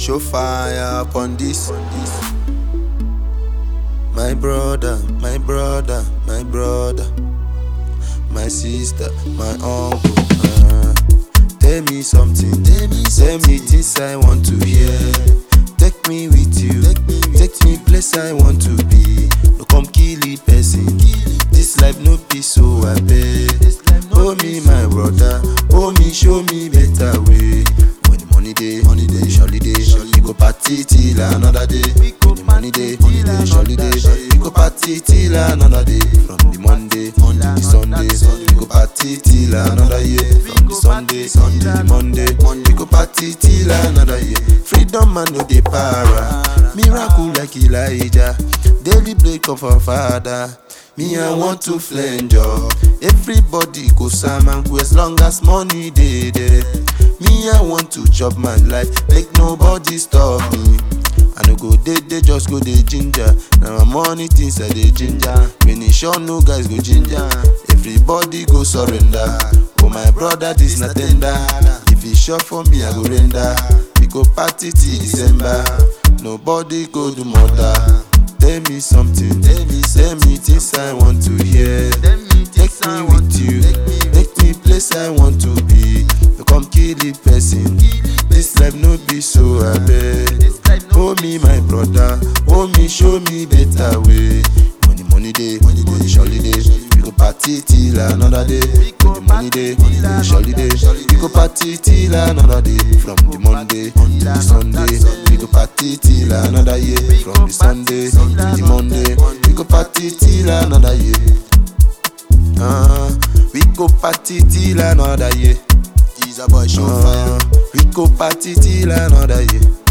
show fire upon this. My brother, my brother, my brother, my sister, my uncle. uh, tell me something, tell me, tell me things I want to hear. Take me with you, take me place I want to be. No come kill the person. This life no be so I beg. Oh me my brother, oh me show me better way. When the money day, money day, surely day, we go party till another day. When the money day, money day, surely day, we go party till another day. From the Monday, Monday, the Sunday, we go party till another year. From the Sunday, Sunday, the Monday, Monday, we go party till another year. Freedom man no dey para, miracle like Elijah, daily break of our father. Me I want to flange up. Everybody go salmon go as long as money dey there. Me I want to chop my life, make nobody stop me. I no go dey dey just go dey ginger. Na my money things I dey ginger. When e sure no guys go ginger. Everybody go surrender. Oh my brother this na tender. If e sure for me I go render. We go party till December. Nobody go do murder. Tell me something, tell me, tell me things I want to hear. Take me with you, take me place I want to be. You come kill the person. This life no be so I beg. Oh me my brother, oh me show me better way. When the money day, money day, surely day. We go party till another day. When the money day, money day, surely day. We go party till another day. From the Monday to the Sunday, we go party till another year. From the Sunday to the Monday, we go party till another year. Uh, we go party till another year. He's a boy show fire. Uh, we go party till another year.